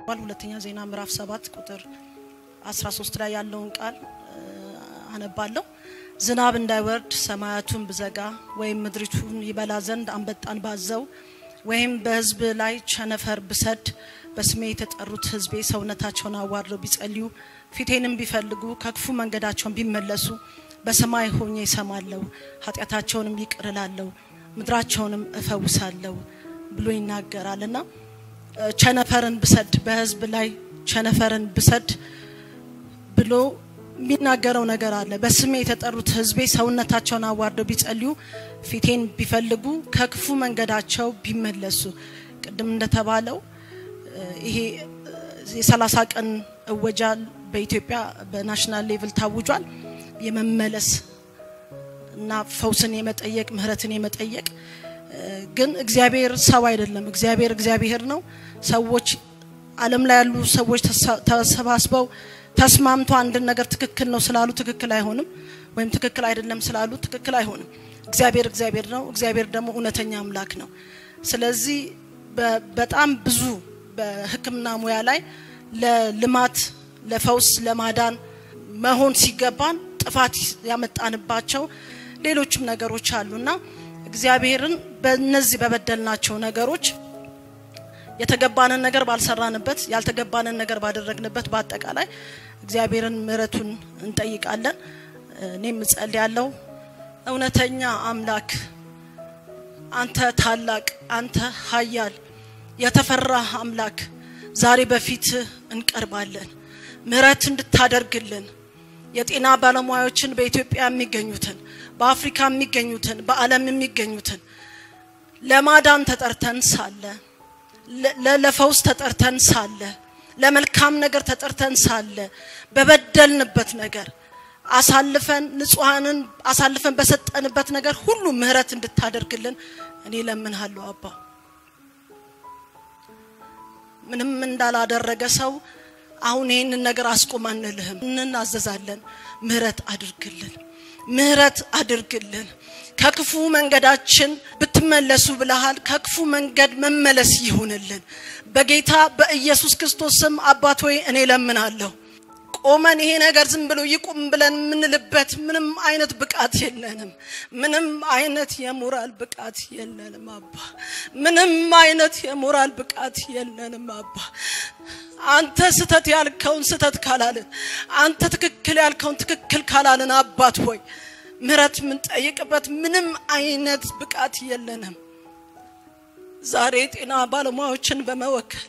ሁለተኛ ዜና ምዕራፍ ሰባት ቁጥር 13 ላይ ያለውን ቃል አነባለሁ። ዝናብ እንዳይወርድ ሰማያቱን ብዘጋ ወይም ምድሪቱን ይበላ ዘንድ አንበጣን ባዘው ወይም በሕዝብ ላይ ቸነፈር ብሰድ በስሜ የተጠሩት ሕዝቤ ሰውነታቸውን አዋርደው ቢጸልዩ ፊቴንም ቢፈልጉ ከክፉ መንገዳቸውን ቢመለሱ በሰማይ ሆኜ እሰማለሁ፣ ኃጢአታቸውንም ይቅር እላለሁ፣ ምድራቸውንም እፈውሳለሁ ብሎ ይናገራል እና ቸነፈርን ብሰድ በሕዝብ ላይ ቸነፈርን ብሰድ ብሎ የሚናገረው ነገር አለ። በስሜ የተጠሩት ህዝቤ ሰውነታቸውን አዋርደው ቢጸልዩ ፊቴን ቢፈልጉ ከክፉ መንገዳቸው ቢመለሱ ቅድም እንደተባለው ይሄ የሰላሳ ቀን እወጃ በኢትዮጵያ በናሽናል ሌቭል ታውጇል። የመመለስ እና ፈውስን የመጠየቅ ምህረትን የመጠየቅ ግን እግዚአብሔር ሰው አይደለም። እግዚአብሔር እግዚአብሔር ነው። ሰዎች ዓለም ላይ ያሉ ሰዎች ተሰባስበው ተስማምቶ አንድን ነገር ትክክል ነው ስላሉ ትክክል አይሆንም፣ ወይም ትክክል አይደለም ስላሉ ትክክል አይሆንም። እግዚአብሔር እግዚአብሔር ነው። እግዚአብሔር ደግሞ እውነተኛ አምላክ ነው። ስለዚህ በጣም ብዙ በሕክምና ሙያ ላይ ለልማት ለፈውስ ለማዳን መሆን ሲገባን ጥፋት ያመጣንባቸው ሌሎችም ነገሮች አሉና እግዚአብሔርን በእነዚህ በበደልናቸው ነገሮች የተገባንን ነገር ባልሰራንበት ያልተገባንን ነገር ባደረግንበት በአጠቃላይ እግዚአብሔርን ምሕረቱን እንጠይቃለን። እኔም እጸልያለሁ። እውነተኛ አምላክ አንተ ታላቅ፣ አንተ ኃያል የተፈራህ አምላክ ዛሬ በፊት እንቀርባለን። ምሕረት እንድታደርግልን የጤና ባለሙያዎችን በኢትዮጵያ የሚገኙትን በአፍሪካ የሚገኙትን በዓለም የሚገኙትን ለማዳን ተጠርተን ሳለ ለፈውስ ተጠርተን ሳለ ለመልካም ነገር ተጠርተን ሳለ በበደልንበት ነገር አሳልፈን ንጹሐንን አሳልፈን በሰጠንበት ነገር ሁሉ ምሕረት እንድታደርግልን እኔ ለምንሃለሁ አባ። ምንም እንዳላደረገ ሰው አሁን ይህንን ነገር አስቁም አንልህም፣ እንናዘዛለን። ምሕረት አድርግልን፣ ምሕረት አድርግልን። ከክፉ መንገዳችን ብትመለሱ ብለሃል። ከክፉ መንገድ መመለስ ይሁንልን በጌታ በኢየሱስ ክርስቶስ ስም። አባት ሆይ እኔ ለምናለሁ። ቆመን ይሄ ነገር ዝም ብሎ ይቁም ብለን የምንልበት ምንም አይነት ብቃት የለንም። ምንም አይነት የሞራል ብቃት የለንም አባ። ምንም አይነት የሞራል ብቃት የለንም አባ። አንተ ስተት ያልከውን ስተት ካላልን፣ አንተ ትክክል ያልከውን ትክክል ካላልን አባት ሆይ ምሕረት የምንጠይቅበት ምንም አይነት ብቃት የለንም። ዛሬ የጤና ባለሙያዎችን በመወከል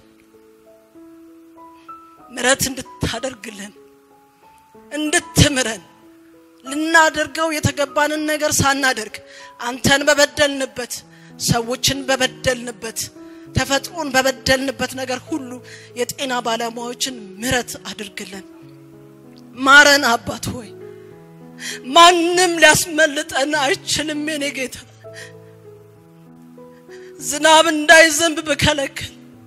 ምሕረት እንድታደርግልን እንድትምረን ልናደርገው የተገባንን ነገር ሳናደርግ አንተን በበደልንበት ሰዎችን በበደልንበት ተፈጥሮን በበደልንበት ነገር ሁሉ የጤና ባለሙያዎችን ምሕረት አድርግልን። ማረን አባት ሆይ ማንም ሊያስመልጠን አይችልም። የኔ ጌታ ዝናብ እንዳይዘንብ ብከለክል፣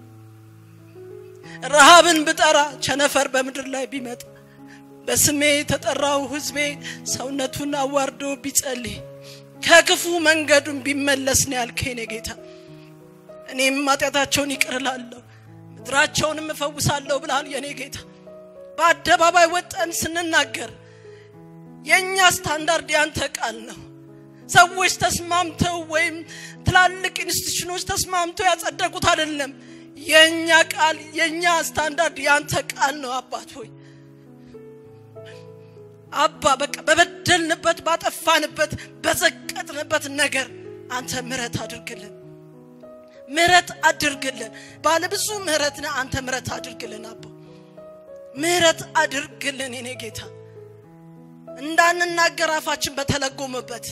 ረሃብን ብጠራ፣ ቸነፈር በምድር ላይ ቢመጣ፣ በስሜ የተጠራው ሕዝቤ ሰውነቱን አዋርዶ ቢጸልይ፣ ከክፉ መንገዱን ቢመለስ ነው ያልከኝ የኔ ጌታ። እኔም ኃጢአታቸውን ይቅር እላለሁ ምድራቸውንም እፈውሳለሁ ብለሃል የኔ ጌታ። በአደባባይ ወጠን ስንናገር የእኛ ስታንዳርድ ያንተ ቃል ነው። ሰዎች ተስማምተው ወይም ትላልቅ ኢንስቲትዩሽኖች ተስማምተው ያጸደቁት አይደለም። የእኛ ቃል የእኛ ስታንዳርድ ያንተ ቃል ነው። አባት ሆይ አባ በቃ በበደልንበት ባጠፋንበት በዘቀጥንበት ነገር አንተ ምሕረት አድርግልን፣ ምሕረት አድርግልን። ባለብዙ ምሕረት ነህ አንተ ምሕረት አድርግልን። አባ ምሕረት አድርግልን የኔ ጌታ እንዳንናገር አፋችን በተለጎመበት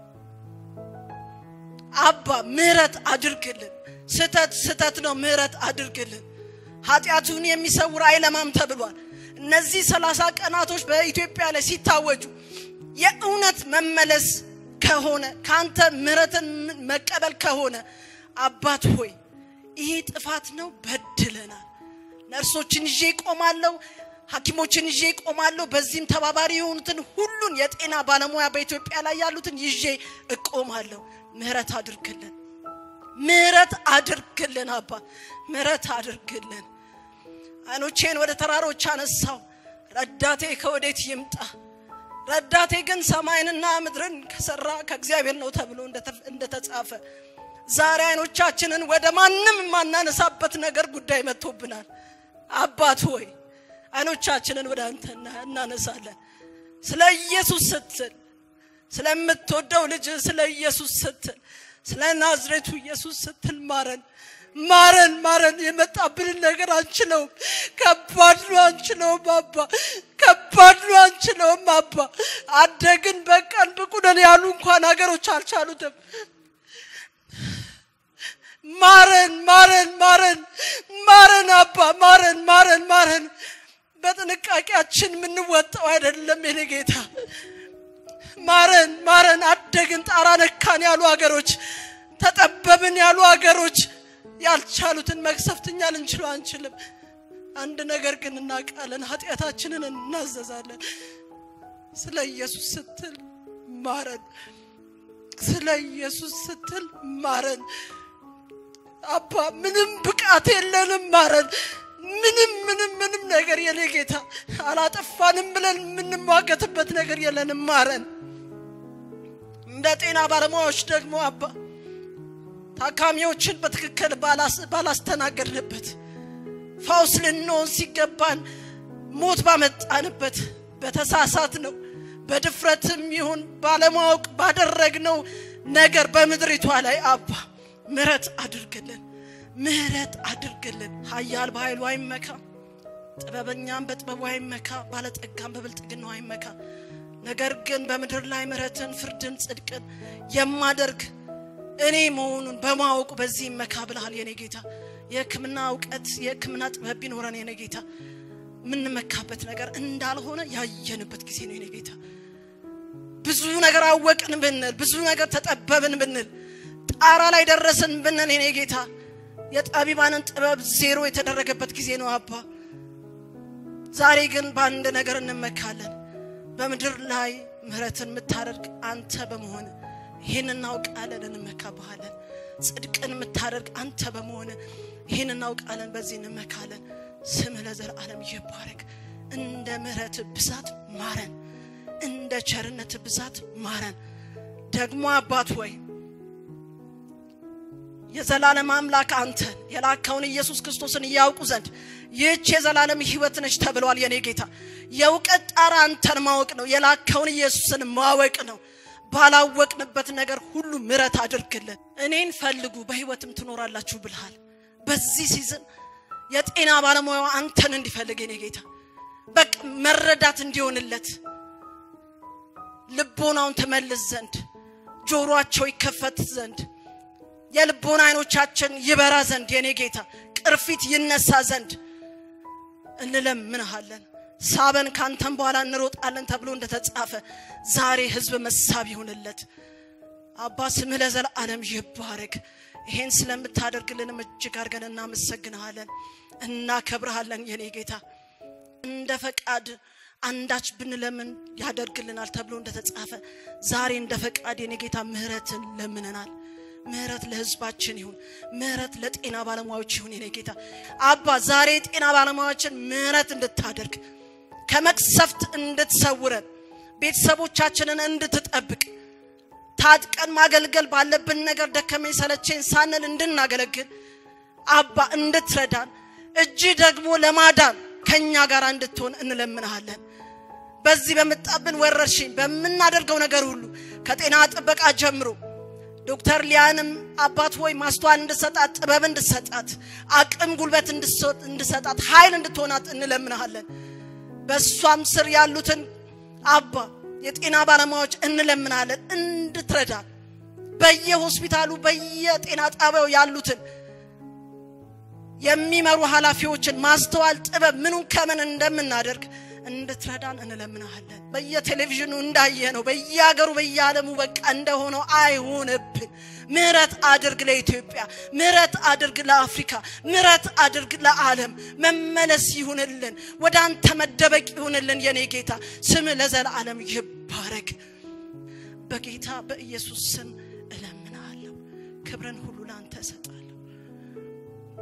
አባ ምሕረት አድርግልን። ስተት ስተት ነው፣ ምሕረት አድርግልን። ኃጢአቱን የሚሰውር አይለማም ተብሏል። እነዚህ ሰላሳ ቀናቶች በኢትዮጵያ ላይ ሲታወጁ የእውነት መመለስ ከሆነ ከአንተ ምሕረትን መቀበል ከሆነ አባት ሆይ ይሄ ጥፋት ነው፣ በድለናል። ነርሶችን ይዤ ይቆማለሁ ሐኪሞችን ይዤ እቆማለሁ። በዚህም ተባባሪ የሆኑትን ሁሉን የጤና ባለሙያ በኢትዮጵያ ላይ ያሉትን ይዤ እቆማለሁ። ምሕረት አድርግልን፣ ምሕረት አድርግልን አባ ምሕረት አድርግልን። አይኖቼን ወደ ተራሮች አነሳው። ረዳቴ ከወዴት ይምጣ? ረዳቴ ግን ሰማይንና ምድርን ከሰራ ከእግዚአብሔር ነው ተብሎ እንደተጻፈ ዛሬ አይኖቻችንን ወደ ማንም የማናነሳበት ነገር ጉዳይ መጥቶብናል። አባት ሆይ አይኖቻችንን ወደ አንተ እናነሳለን። ስለ ኢየሱስ ስትል ስለምትወደው ልጅ ስለ ኢየሱስ ስትል ስለ ናዝሬቱ ኢየሱስ ስትል ማረን ማረን ማረን። የመጣብንን ነገር አንችለውም። ከባድ ነው፣ አንችለውም አባ። ከባድ ነው፣ አንችለውም አባ። አደግን በቃን ብቁ ነን ያሉ እንኳን ሀገሮች አልቻሉትም። ማረን ማረን ማረን ማረን አባ ማረን ማረን ማረን። በጥንቃቄያችን የምንወጣው አይደለም የኔ ጌታ። ማረን ማረን። አደግን ጣራ ነካን ያሉ ሀገሮች፣ ተጠበብን ያሉ ሀገሮች ያልቻሉትን መቅሰፍትኛ ልንችለው አንችልም። አንድ ነገር ግን እናውቃለን፣ ኃጢአታችንን እናዘዛለን። ስለ ኢየሱስ ስትል ማረን። ስለ ኢየሱስ ስትል ማረን። አባ ምንም ብቃት የለንም፣ ማረን። ምንም ምንም ምንም ነገር የኔ ጌታ አላጠፋንም ብለን የምንሟገትበት ነገር የለንም፣ ማረን። እንደ ጤና ባለሙያዎች ደግሞ አባ ታካሚዎችን በትክክል ባላስተናገድንበት ፈውስ ልንሆን ሲገባን ሞት ባመጣንበት በተሳሳት ነው በድፍረትም ይሁን ባለማወቅ ባደረግነው ነገር በምድሪቷ ላይ አባ ምሕረት አድርግልን፣ ምሕረት አድርግልን። ኃያል በኃይሉ አይመካ፣ ጥበበኛም በጥበቡ አይመካ፣ ባለጠጋም በብልጥግናው አይመካ። ነገር ግን በምድር ላይ ምሕረትን፣ ፍርድን፣ ጽድቅን የማደርግ እኔ መሆኑን በማወቁ በዚህ ይመካ ብልሃል የኔ ጌታ። የሕክምና እውቀት የሕክምና ጥበብ ቢኖረን የኔ ጌታ የምንመካበት ነገር እንዳልሆነ ያየንበት ጊዜ ነው የኔ ጌታ። ብዙ ነገር አወቅን ብንል፣ ብዙ ነገር ተጠበብን ብንል፣ ጣራ ላይ ደረስን ብንል የኔ ጌታ የጠቢባንን ጥበብ ዜሮ የተደረገበት ጊዜ ነው አባ። ዛሬ ግን በአንድ ነገር እንመካለን። በምድር ላይ ምሕረትን የምታደርግ አንተ በመሆን ይህን እናውቃለን፣ እንመካብሃለን። ጽድቅን የምታደርግ አንተ በመሆን ይህን እናውቃለን፣ በዚህ እንመካለን። ስምህ ለዘላለም ይባረክ። እንደ ምሕረት ብዛት ማረን፣ እንደ ቸርነት ብዛት ማረን። ደግሞ አባት ወይ የዘላለም አምላክ አንተን የላከውን ኢየሱስ ክርስቶስን እያውቁ ዘንድ ይህች የዘላለም ሕይወት ነች ተብሏል። የኔ ጌታ የእውቀት ጣራ አንተን ማወቅ ነው፣ የላከውን ኢየሱስን ማወቅ ነው። ባላወቅንበት ነገር ሁሉ ምሕረት አድርግልን። እኔን ፈልጉ በሕይወትም ትኖራላችሁ ብልሃል። በዚህ ሲዝን የጤና ባለሙያው አንተን እንዲፈልግ የኔ ጌታ በቃ መረዳት እንዲሆንለት ልቦናውን ትመልስ ዘንድ ጆሮአቸው ይከፈት ዘንድ የልቦና አይኖቻችን ይበራ ዘንድ የኔ ጌታ ቅርፊት ይነሳ ዘንድ እንለምንሃለን። ሳበን ካንተን በኋላ እንሮጣለን ተብሎ እንደተጻፈ ዛሬ ህዝብ መሳብ ይሁንለት። አባ ስምህ ለዘላለም ይባረክ። ይሄን ስለምታደርግልንም እጅግ አድርገን እናመሰግንሃለን፣ እናከብርሃለን የኔ ጌታ እንደ ፈቃድ አንዳች ብንለምን ያደርግልናል ተብሎ እንደተጻፈ ዛሬ እንደ ፈቃድ የኔ ጌታ ምህረትን ለምነናል። ምህረት ለህዝባችን ይሁን። ምህረት ለጤና ባለሙያዎች ይሁን። የኔ ጌታ አባ ዛሬ የጤና ባለሙያዎችን ምህረት እንድታደርግ ከመቅሰፍት እንድትሰውረን ቤተሰቦቻችንን እንድትጠብቅ ታጥቀን ማገልገል ባለብን ነገር ደከመኝ ሰለቸኝ ሳንል እንድናገለግል አባ እንድትረዳን እጅ ደግሞ ለማዳን ከኛ ጋር እንድትሆን እንለምንሃለን። በዚህ በመጣብን ወረርሽኝ በምናደርገው ነገር ሁሉ ከጤና ጥበቃ ጀምሮ ዶክተር ሊያንም አባት ሆይ ማስተዋል እንድሰጣት ጥበብ እንድሰጣት አቅም ጉልበት እንድሰጣት ኃይል እንድትሆናት እንለምንሃለን። በእሷም ስር ያሉትን አባ የጤና ባለሙያዎች እንለምናለን እንድትረዳን በየሆስፒታሉ በየጤና ጣቢያው ያሉትን የሚመሩ ኃላፊዎችን ማስተዋል ጥበብ ምኑን ከምን እንደምናደርግ እንድትረዳን እንለምናሃለን። በየቴሌቪዥኑ እንዳየ ነው በየሀገሩ በየዓለሙ በቃ እንደሆነው አይሆንብን። ምሕረት አድርግ ለኢትዮጵያ፣ ምሕረት አድርግ ለአፍሪካ፣ ምሕረት አድርግ ለዓለም። መመለስ ይሁንልን፣ ወደ አንተ መደበቅ ይሁንልን። የኔ ጌታ ስም ለዘላለም ይባረክ። በጌታ በኢየሱስ ስም እለምናለሁ። ክብርን ሁሉ ለአንተ እሰጣለሁ።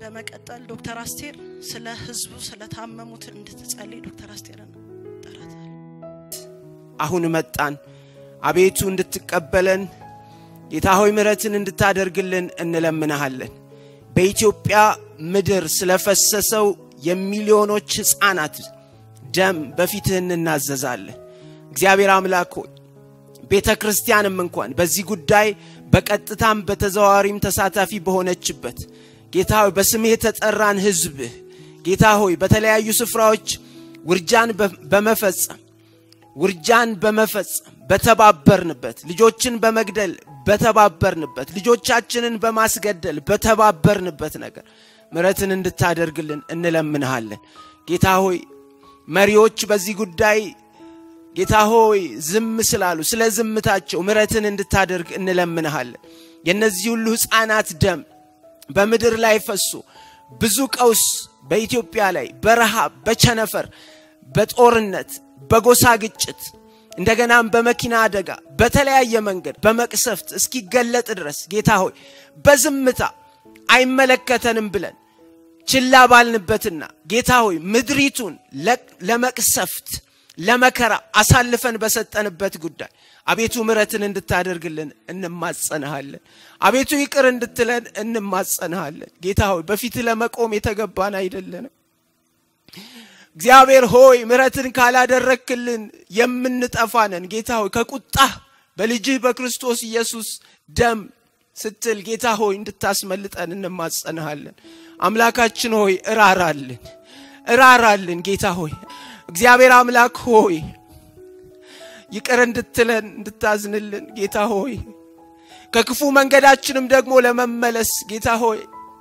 በመቀጠል ዶክተር አስቴር ስለ ህዝቡ ስለታመሙት እንድትጸልይ ዶክተር አስቴርን ጠራታል። አሁን መጣን። አቤቱ እንድትቀበለን ጌታ ሆይ ምሕረትን እንድታደርግልን እንለምንሃለን። በኢትዮጵያ ምድር ስለፈሰሰው የሚሊዮኖች ሕፃናት ደም በፊትህ እንናዘዛለን። እግዚአብሔር አምላክ ሆይ ቤተ ክርስቲያንም እንኳን በዚህ ጉዳይ በቀጥታም በተዘዋዋሪም ተሳታፊ በሆነችበት ጌታ ሆይ በስምህ የተጠራን ሕዝብህ ጌታ ሆይ በተለያዩ ስፍራዎች ውርጃን በመፈጸም ውርጃን በመፈጸም በተባበርንበት ልጆችን በመግደል በተባበርንበት ልጆቻችንን በማስገደል በተባበርንበት ነገር ምሕረትን እንድታደርግልን እንለምንሃለን። ጌታ ሆይ መሪዎች በዚህ ጉዳይ ጌታ ሆይ ዝም ስላሉ ስለ ዝምታቸው ምሕረትን እንድታደርግ እንለምንሃለን። የእነዚህ ሁሉ ሕፃናት ደም በምድር ላይ ፈሶ ብዙ ቀውስ በኢትዮጵያ ላይ በረሃብ፣ በቸነፈር፣ በጦርነት፣ በጎሳ ግጭት እንደገናም በመኪና አደጋ በተለያየ መንገድ በመቅሰፍት እስኪገለጥ ድረስ ጌታ ሆይ በዝምታ አይመለከተንም ብለን ችላ ባልንበትና ጌታ ሆይ ምድሪቱን ለመቅሰፍት ለመከራ አሳልፈን በሰጠንበት ጉዳይ አቤቱ ምሕረትን እንድታደርግልን እንማጸንሃለን። አቤቱ ይቅር እንድትለን እንማጸንሃለን። ጌታ ሆይ በፊት ለመቆም የተገባን አይደለንም። እግዚአብሔር ሆይ ምሕረትን ካላደረክልን የምንጠፋነን። ጌታ ሆይ ከቁጣህ በልጅህ በክርስቶስ ኢየሱስ ደም ስትል ጌታ ሆይ እንድታስመልጠን እንማጸንሃለን። አምላካችን ሆይ እራራልን፣ እራራልን። ጌታ ሆይ እግዚአብሔር አምላክ ሆይ ይቅር እንድትለን እንድታዝንልን ጌታ ሆይ ከክፉ መንገዳችንም ደግሞ ለመመለስ ጌታ ሆይ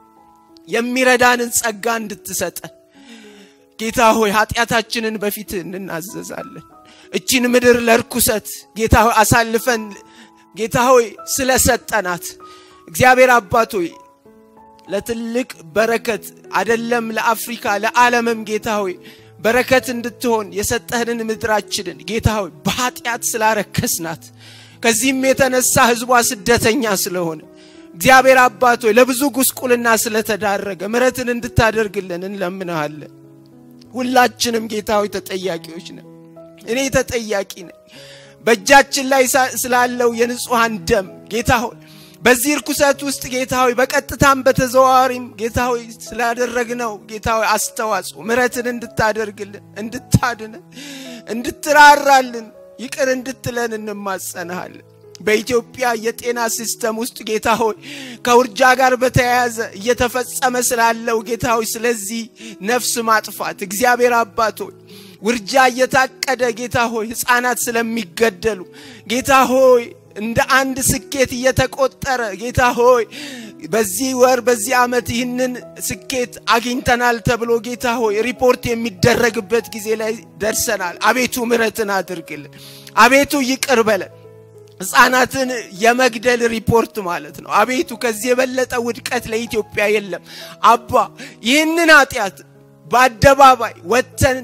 የሚረዳንን ጸጋ እንድትሰጠን ጌታ ሆይ ኃጢአታችንን በፊት እንናዘዛለን። እቺን ምድር ለርኩሰት ጌታ ሆይ አሳልፈን ጌታ ሆይ ስለሰጠናት እግዚአብሔር አባት ሆይ ለትልቅ በረከት አደለም ለአፍሪካ ለዓለምም ጌታ ሆይ በረከት እንድትሆን የሰጠህንን ምድራችንን ጌታ ሆይ በኃጢአት ስላረከስናት ከዚህም የተነሳ ህዝቧ ስደተኛ ስለሆነ እግዚአብሔር አባት ሆይ ለብዙ ጉስቁልና ስለተዳረገ ምሕረትን እንድታደርግልን እንለምንሃለን። ሁላችንም ጌታ ሆይ ተጠያቂዎች ነን። እኔ ተጠያቂ ነኝ። በእጃችን ላይ ስላለው የንጹሐን ደም ጌታ ሆይ በዚህ እርኩሰት ውስጥ ጌታ ሆይ በቀጥታም በተዘዋዋሪም ጌታ ሆይ ስላደረግነው ጌታ ሆይ አስተዋጽኦ ምሕረትን እንድታደርግልን እንድታድንን እንድትራራልን ይቅር እንድትለን እንማጸንሃለን። በኢትዮጵያ የጤና ሲስተም ውስጥ ጌታ ሆይ ከውርጃ ጋር በተያያዘ እየተፈጸመ ስላለው ጌታ ሆይ ስለዚህ ነፍስ ማጥፋት እግዚአብሔር አባት ሆይ ውርጃ እየታቀደ ጌታ ሆይ ሕፃናት ስለሚገደሉ ጌታ ሆይ እንደ አንድ ስኬት እየተቆጠረ ጌታ ሆይ በዚህ ወር በዚህ ዓመት ይህንን ስኬት አግኝተናል ተብሎ ጌታ ሆይ ሪፖርት የሚደረግበት ጊዜ ላይ ደርሰናል። አቤቱ ምሕረትን አድርግልን። አቤቱ ይቅር በለን። ሕፃናትን የመግደል ሪፖርት ማለት ነው። አቤቱ ከዚህ የበለጠ ውድቀት ለኢትዮጵያ የለም። አባ ይህንን ኃጢአት በአደባባይ ወጥተን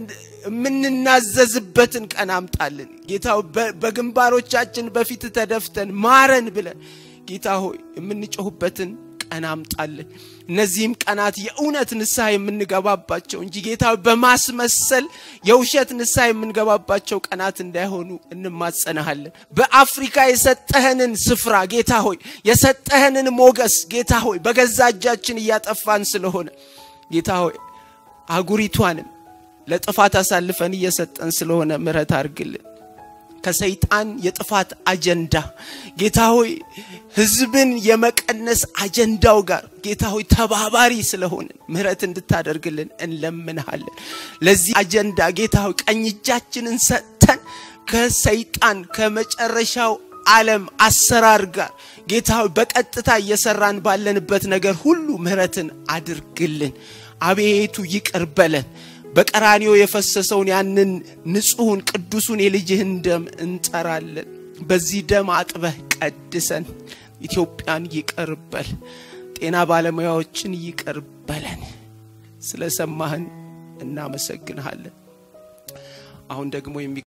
የምንናዘዝበትን ቀን አምጣልን። ጌታ በግንባሮቻችን በፊት ተደፍተን ማረን ብለን ጌታ ሆይ የምንጮህበትን ቀን አምጣልን። እነዚህም ቀናት የእውነት ንስሐ የምንገባባቸው እንጂ ጌታ በማስመሰል የውሸት ንስሐ የምንገባባቸው ቀናት እንዳይሆኑ እንማጸናሃለን። በአፍሪካ የሰጠህንን ስፍራ ጌታ ሆይ የሰጠህንን ሞገስ ጌታ ሆይ በገዛ እጃችን እያጠፋን ስለሆነ ጌታ ሆይ አህጉሪቷንም ለጥፋት አሳልፈን እየሰጠን ስለሆነ ምሕረት አድርግልን። ከሰይጣን የጥፋት አጀንዳ ጌታ ሆይ ህዝብን የመቀነስ አጀንዳው ጋር ጌታ ሆይ ተባባሪ ስለሆንን ምሕረት እንድታደርግልን እንለምንሃለን። ለዚህ አጀንዳ ጌታ ሆይ ቀኝ እጃችንን ሰጥተን ከሰይጣን ከመጨረሻው ዓለም አሰራር ጋር ጌታ ሆይ በቀጥታ እየሰራን ባለንበት ነገር ሁሉ ምሕረትን አድርግልን። አቤቱ ይቅር በለን። በቀራኒዮ የፈሰሰውን ያንን ንጹሑን ቅዱሱን የልጅህን ደም እንጠራለን። በዚህ ደም አጥበህ ቀድሰን ኢትዮጵያን ይቅር በል። ጤና ባለሙያዎችን ይቅር በለን። ስለሰማህን እናመሰግንሃለን። አሁን ደግሞ የሚ